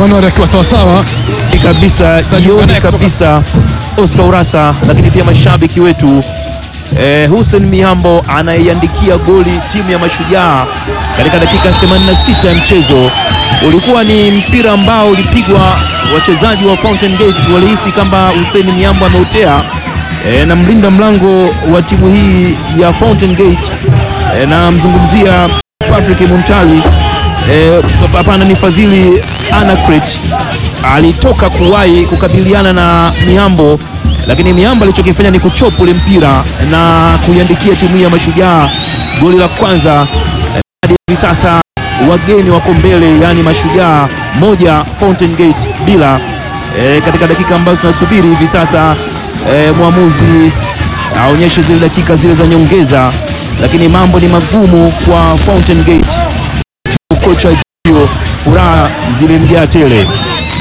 Januari akiwa sawasawa. kabisa Tutajiunga jioni naye kutoka- kabisa Oscar Urasa, lakini pia mashabiki wetu eh, Hussein Mihambo anaiandikia goli timu ya Mashujaa katika dakika 86 ya mchezo. Ulikuwa ni mpira ambao ulipigwa, wachezaji wa Fountain Gate walihisi kwamba Hussein Mihambo ameutea eh, na mlinda mlango wa timu hii ya Fountain Gate eh, na mzungumzia Patrick Muntali eh, hapana ni Fadhili Anacret alitoka kuwahi kukabiliana na Mihambo, lakini Mihambo alichokifanya ni kuchopa ule mpira na kuiandikia timu hii ya Mashujaa goli la kwanza. Hadi hivi sasa wageni wako mbele, yaani Mashujaa moja Fountain Gate bila. E, katika dakika ambazo tunasubiri hivi sasa e, mwamuzi aonyeshe zile dakika zile za nyongeza, lakini mambo ni magumu kwa Fountain Gate. Kocha hiyo furaha zilimjaa tele.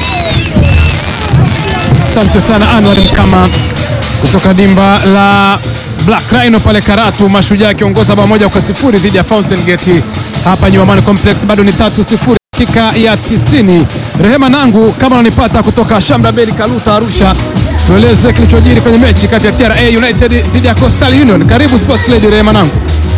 Asante sana Anwar Mkama kutoka dimba la Black Rhino pale Karatu, Mashujaa akiongoza bao moja kwa sifuri dhidi ya Fountain Gate hapa Nyuamani Complex, bado ni tatu sifuri dakika ya 90. Rehema Nangu, kama unanipata kutoka Shamra Beli Kaluta Arusha, tueleze kilichojiri kwenye mechi kati ya TRA United dhidi ya Coastal Union. Karibu Sports Lady Rehema Nangu.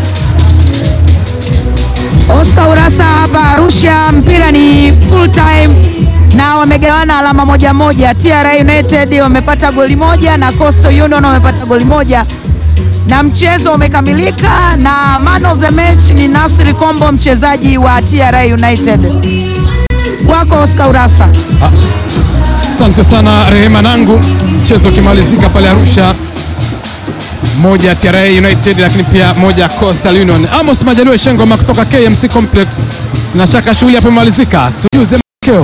Oscar Urasa hapa Arusha, mpira ni full time na wamegawana alama moja moja. TRA United wamepata goli moja na Coastal Union wamepata goli moja na mchezo umekamilika, na man of the match ni Nasri Kombo, mchezaji wa TRA United. Kwako Oscar Urasa. Asante sana Rehema Nangu, mchezo ukimalizika pale Arusha, moja TRA United lakini pia moja Coastal Union. Amos Majaliwa Shengoma kutoka KMC Complex, sina shaka shughuli hapo imemalizika, tujuze matokeo.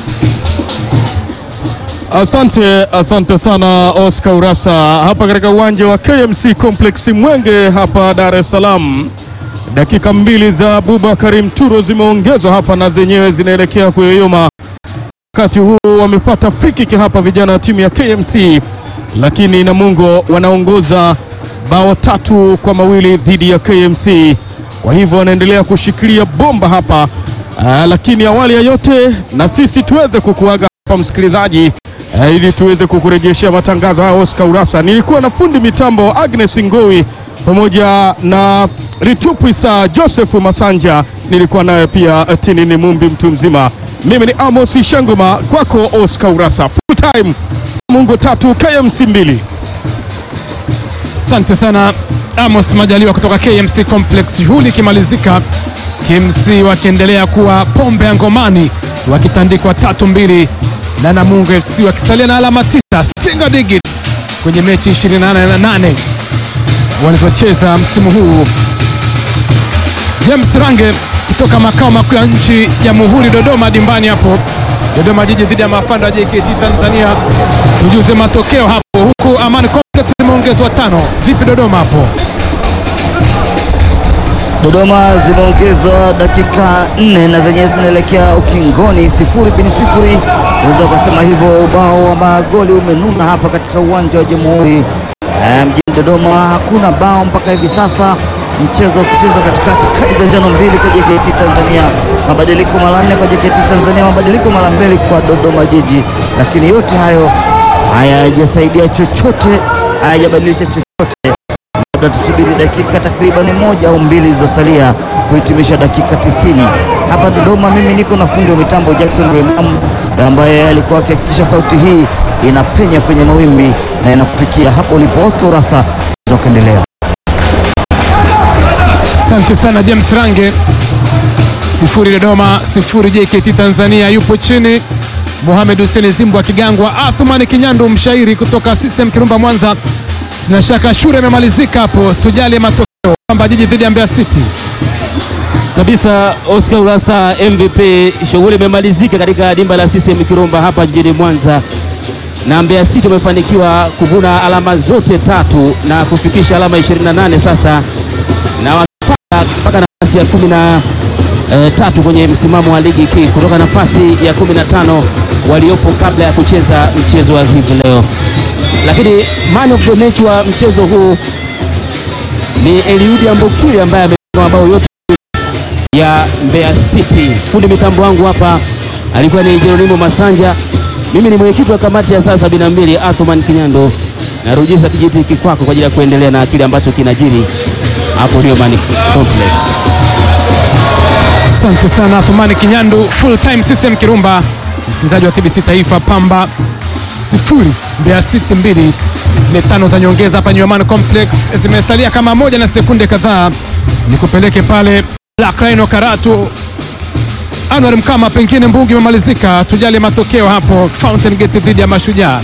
Asante, asante sana Oscar Urasa hapa katika uwanja wa KMC Complex Mwenge hapa Dar es Salaam. Dakika mbili za Abubakari Mturo zimeongezwa hapa na zenyewe zinaelekea kuyoyoma. Wakati huu wamepata free kick hapa vijana wa timu ya KMC, lakini Namungo wanaongoza bao tatu kwa mawili dhidi ya KMC. Kwa hivyo wanaendelea kushikilia bomba hapa. Aa, lakini awali ya yote na sisi tuweze kukuaga hapa msikilizaji, eh, ili tuweze kukurejeshea matangazo haya. Oscar Urasa, nilikuwa na fundi mitambo Agnes Ngowi pamoja na Ritupwisa Joseph Masanja, nilikuwa naye pia eh, Tinini Mumbi mtu mzima. Mimi ni Amos Shangoma, kwako Oscar Urasa. Full time Mungu tatu KMC mbili. Asante sana Amos Majaliwa kutoka KMC Complex. Shughuli ikimalizika, KMC wakiendelea kuwa pombe ya ngomani, wakitandikwa tatu mbili na Namungo FC wakisalia na alama tisa single digit kwenye mechi 28 walizocheza msimu huu. James Range kutoka makao makuu ya nchi Jamhuri Dodoma, dimbani hapo Dodoma Jiji dhidi ya mafanda wa JKT Tanzania. Tujuze matokeo hapo, huku Amani Complex zimeongezwa tano. Vipi Dodoma hapo? Dodoma zimeongezwa dakika nne na zenyewe zinaelekea ukingoni, sifuri bin sifuri, unaweza ukasema hivyo. Ubao wa magoli umenuna hapa katika uwanja wa Jamhuri eh, mjini Dodoma. Hakuna bao mpaka hivi sasa, mchezo ukichezwa katikati, kadi za njano mbili kwa JKT Tanzania, mabadiliko mara nne kwa JKT Tanzania, mabadiliko mara mbili kwa Dodoma Jiji, lakini yote hayo hayajasaidia chochote, hayajabadilisha chochote labda tusubiri dakika takribani moja au mbili zilizosalia kuhitimisha dakika tisini hapa Dodoma. Mimi niko na fundi wa mitambo Jackson Remam ambaye alikuwa akihakikisha sauti hii inapenya kwenye mawimbi na inakufikia hapo ulipo. Oscar Urasa ukaendelea. Asante sana James Range. Sifuri Dodoma, sifuri JKT Tanzania. Yupo chini Mohamed Hussein Zimbu akigangwa. Athumani Kinyandu mshairi kutoka CCM Kirumba Mwanza. Sina shaka shule imemalizika hapo, tujali matokeo kwamba jiji dhidi ya Mbeya City. kabisa Oscar Urasa MVP. Shughuli imemalizika katika dimba la CCM Kirumba hapa jijini Mwanza, na Mbeya City wamefanikiwa kuvuna alama zote tatu na kufikisha alama 28 sasa, na wakipanda mpaka nafasi ya kumi na eh, tatu kwenye msimamo wa ligi kuu kutoka nafasi ya 15 waliopo kabla ya kucheza mchezo wa hivi leo. Lakini man of the match wa mchezo huu ni Eliudi Ambokile ambaye amefunga mabao yote ya Mbeya City. Fundi mitambo wangu hapa alikuwa ni Jeronimo Masanja. Mimi ni mwenyekiti wa kamati ya saa 72 Athman Kinyando, narudisha kijiti hiki kwako kwa ajili ya kuendelea na kile ambacho kinajiri hapo Dioman Complex. Asante sana Athumani Kinyandu, full time system Kirumba. Msikilizaji wa TBC Taifa, Pamba sifuri Mbeya City mbili. Zile tano za nyongeza hapa Nyuman Complex zimesalia kama moja na sekunde kadhaa, nikupeleke pale Black Rhino Karatu. Anwar Mkama, pengine mbungi imemalizika, tujali matokeo hapo Fountain Gate dhidi ya Mashujaa.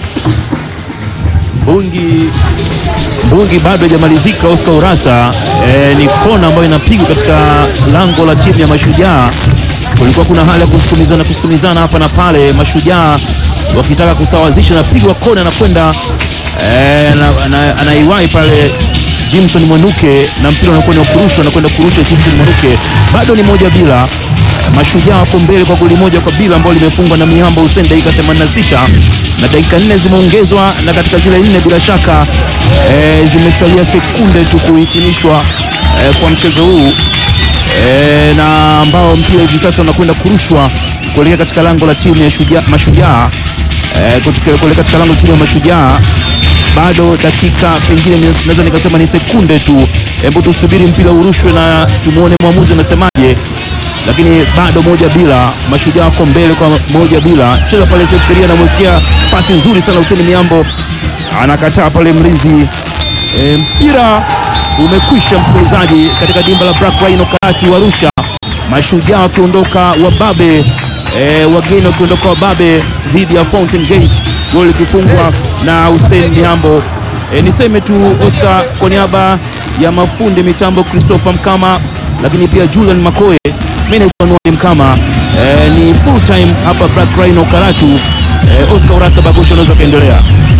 Mbungi Mbungi bado hajamalizika. Oscar Urasa eh, ni kona ambayo inapigwa katika lango la timu ya Mashujaa. Kulikuwa kuna hali ya kusukumizana kusukumizana hapa na pale, Mashujaa wakitaka kusawazisha, napigwa kona na kwenda eh, ana- ana- anaiwahi pale Jimson Mwanuke na mpira unakuwa ni wa kurushwa, anakwenda kurusha Jimson Mwanuke, bado ni moja bila Mashujaa wako mbele kwa goli moja kwa bila ambalo limefungwa na Mihambo Hussein dakika 86 na dakika nne zimeongezwa, na katika zile nne bila shaka e, zimesalia sekunde tu kuhitimishwa e, kwa mchezo huu e, na ambao mpira hivi sasa unakwenda kurushwa kuelekea katika lango la timu ya Shujaa, Mashujaa e, kuelekea katika lango la timu ya Mashujaa bado dakika pengine ni- naweza nikasema ni sekunde tu. Hebu tusubiri mpira urushwe na tumuone mwamuzi anasemaje, lakini bado moja bila, Mashujaa wako mbele kwa moja bila. Cheza pale Seferia, anamwekea pasi nzuri sana Hussein Miambo, anakataa pale mlinzi e, mpira umekwisha, msikilizaji, katika dimba la Black Rhino Karatu Arusha, Mashujaa wakiondoka wababe e, wageni wakiondoka wababe dhidi ya Fountain Gate, goli likifungwa na Hussein Mihambo. E, niseme tu Oscar, kwa niaba ya mafundi mitambo Christopher Mkama, lakini pia Julian Makoe, mimi naitwa Noel Mkama. E, ni full time hapa Black Rhino Karatu. E, Oscar Urasa Bagosha, unaweza kaendelea.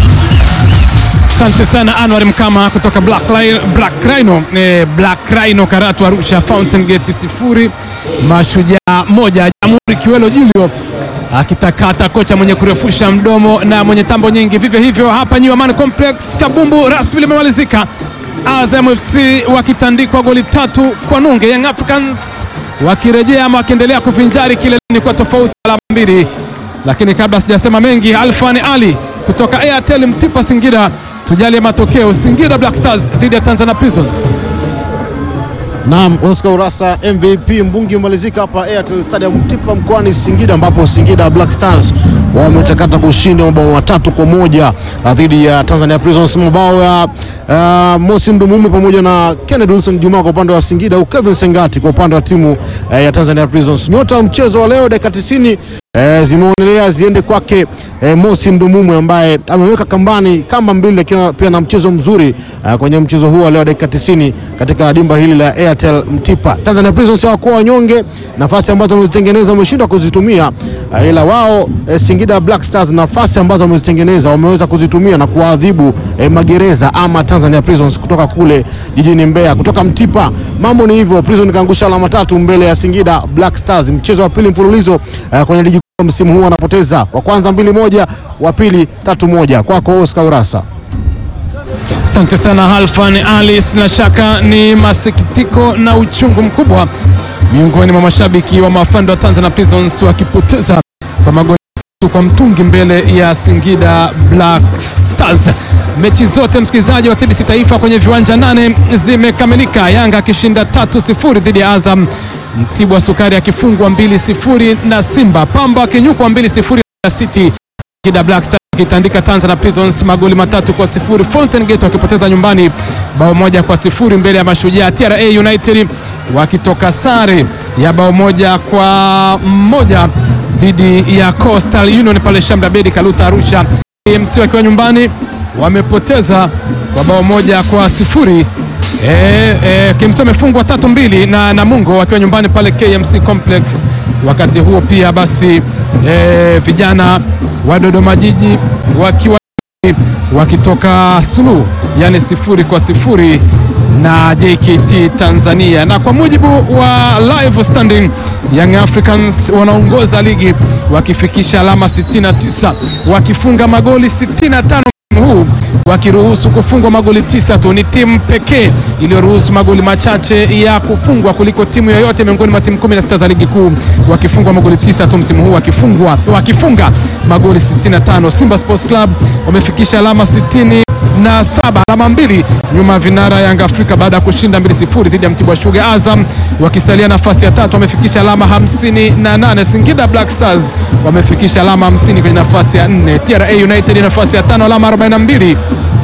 Asante sana Anwar Mkama kutoka Black, Li- Black Rhino, eh, Black Rhino Karatu Arusha, Fountain Gate sifuri Mashujaa moja. Jamhuri Kiwelo Julio akitakata kocha mwenye kurefusha mdomo na mwenye tambo nyingi. Vivyo hivyo hapa New Amaan Complex, kabumbu rasmi limemalizika. Azam FC wakitandikwa goli tatu kwa nunge, Young Africans wakirejea ama wakiendelea kuvinjari kileleni kwa tofauti ya alama mbili lakini kabla sijasema mengi, Alfani Ali kutoka Airtel Mtipa Singida, tujalie matokeo. Singida Black Stars dhidi ya Tanzania Prisons. Naam, Oscar Urasa MVP mbungi umalizika hapa Airtel Stadium Mtipa mkoani Singida, ambapo Singida Black Stars wametakata kushinda mabao matatu kwa moja ah, dhidi ya Tanzania Prisons. Mabao ya uh, Mosi Ndumume pamoja na Kennedy Wilson Juma kwa upande wa Singida, huku Kevin Sengati kwa upande wa timu eh, ya Tanzania Prisons. Nyota wa mchezo wa leo dakika 90 eh, zimeonelea ziende kwake eh, Mosi Ndumumwe ambaye ameweka kambani kamba mbili, lakini pia na mchezo mzuri eh, kwenye mchezo huu wa leo dakika 90 katika dimba hili la Airtel Mtipa. Tanzania Prisons hawakuwa wanyonge, nafasi ambazo wamezitengeneza wameshindwa kuzitumia eh, ila wao eh, Singida Black Stars nafasi ambazo wamezitengeneza wameweza kuzitumia na kuwaadhibu eh, magereza ama Tanzania Prisons kutoka kule jijini Mbeya, kutoka Mtipa. Mambo ni hivyo, Prison kaangusha alama tatu mbele ya Singida Black Stars, mchezo wa pili mfululizo eh, kwenye ligi kuu msimu huu wanapoteza, wa kwanza mbili moja, wa pili tatu moja. Kwako Oscar Urasa. Asante sana Halfan Ali, sina shaka ni masikitiko na uchungu mkubwa miongoni mwa mashabiki wa mafando wa Tanzania Prisons wakipoteza kwa magoli matatu kwa mtungi mbele ya Singida Black Stars. Mechi zote msikilizaji wa TBC Taifa kwenye viwanja nane zimekamilika, Yanga akishinda tatu sifuri dhidi ya Azam, Mtibwa Sukari akifungwa mbili sifuri na Simba, Pamba akinyukwa mbili sifuri na City Singida Black Stars akitandika Tanzania Prisons magoli matatu kwa sifuri. Fountain Gate wakipoteza nyumbani bao moja kwa sifuri mbele ya Mashujaa. TRA United wakitoka sare ya bao moja kwa moja dhidi ya Coastal Union pale Shamra Bedi Kaluta Arusha. AMC wakiwa nyumbani wamepoteza kwa bao moja kwa sifuri. E, e, KMC wamefungwa tatu mbili na Namungo wakiwa nyumbani pale KMC Complex. Wakati huo pia basi e, vijana wa Dodoma Jiji wakiwa wakitoka suluhu yani sifuri kwa sifuri na JKT Tanzania. Na kwa mujibu wa live standing, Young Africans wanaongoza ligi wakifikisha alama 69 wakifunga magoli 65 msimu huu wakiruhusu kufungwa magoli tisa tu. Ni timu pekee iliyoruhusu magoli machache ya kufungwa kuliko timu yoyote miongoni mwa timu 16 za ligi kuu, wakifungwa magoli tisa tu msimu huu, wakifungwa wakifunga magoli 65. Simba Sports Club wamefikisha alama 60 na saba alama mbili nyuma ya vinara Yanga Afrika baada ya kushinda 2-0 dhidi ya Mtibwa Sugar. Azam wakisalia nafasi ya tatu wamefikisha alama 58. Singida Black Stars wamefikisha alama 50 kwenye nafasi ya nne. TRA United nafasi ya tano alama 42.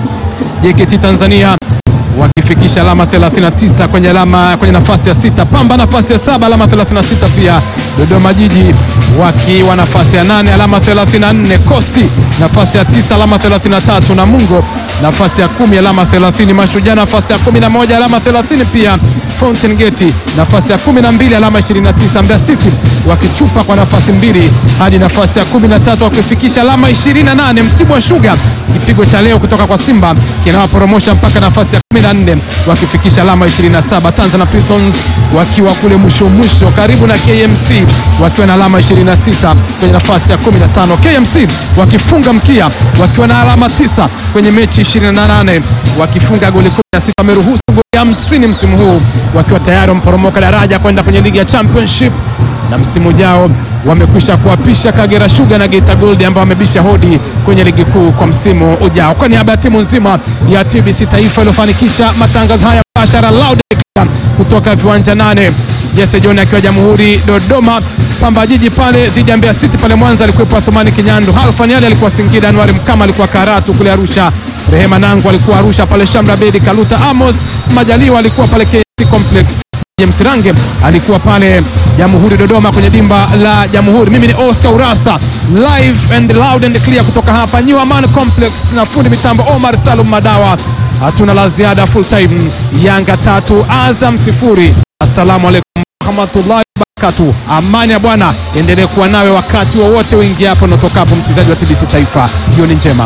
JKT Tanzania wakifikisha alama 39 kwenye alama kwenye nafasi ya sita. Pamba nafasi ya saba alama 36 pia. Dodoma Jiji wakiwa nafasi ya nane alama 34. Kosti nafasi ya tisa alama 33. Namungo nafasi ya kumi alama 30. Mashujaa nafasi ya 11 alama 30 pia. Fountain Gate nafasi ya 12 alama 29. Mbeya City wakichupa kwa nafasi mbili hadi nafasi ya 13 wakifikisha alama 28. Mtibwa Sugar kipigo cha leo kutoka kwa Simba kinawaporomosha mpaka nafasi ya 14 wakifikisha alama 27. Tanzania Prisons wakiwa kule mwisho mwisho karibu na KMC wakiwa na alama 26 kwenye nafasi ya 15. KMC wakifunga mkia wakiwa na alama 9 kwenye mechi 28 wakifunga goli 16 wameruhusu goli 50 msimu huu wakiwa tayari wameporomoka daraja kwenda kwenye ligi ya Championship na msimu ujao wamekwisha kuwapisha Kagera Sugar na Geita Gold ambao wamebisha hodi kwenye ligi kuu kwa msimu ujao. Kwa niaba ya timu nzima ya TBC Taifa iliyofanikisha matangazo haya bashara loud kutoka viwanja nane, Jesse John akiwa Jamhuri Dodoma, Pamba Jiji pale dhidi ya Mbeya City pale Mwanza alikuwepo Athumani Kinyandu, Halfan Ali alikuwa Singida, Anwari Mkama alikuwa Karatu kule Arusha, Rehema Nangu alikuwa Arusha pale Shamra Bedi, Kaluta Amos Majaliwa alikuwa pale KC Complex James Range alikuwa pale Jamhuri Dodoma kwenye dimba la Jamhuri. Mimi ni Oscar Urasa live and loud and clear kutoka hapa New Aman Complex na fundi mitambo Omar Salum Madawa. Hatuna la ziada, full time Yanga tatu Azam sifuri. Assalamu alaikum warahmatullahi wabarakatuh. Amani ya Bwana endelee kuwa nawe wakati wowote uingia hapo na utokapo, msikilizaji wa TBC Taifa. Jioni njema.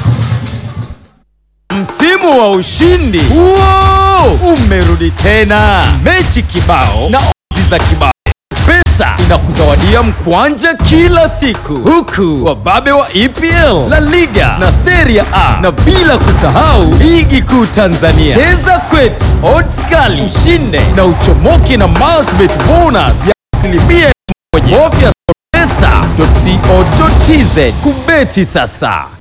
Msimu wa ushindi Wow! umerudi tena, mechi kibao na ozi za kibao. Pesa inakuzawadia mkwanja kila siku, huku wababe wa EPL, La Liga na Serie A, na bila kusahau ligi kuu Tanzania. Cheza kwetu, odds kali, ushinde na uchomoke na multibet bonus ya asilimia elfu moja. Bofya pesa.co.tz kubeti sasa.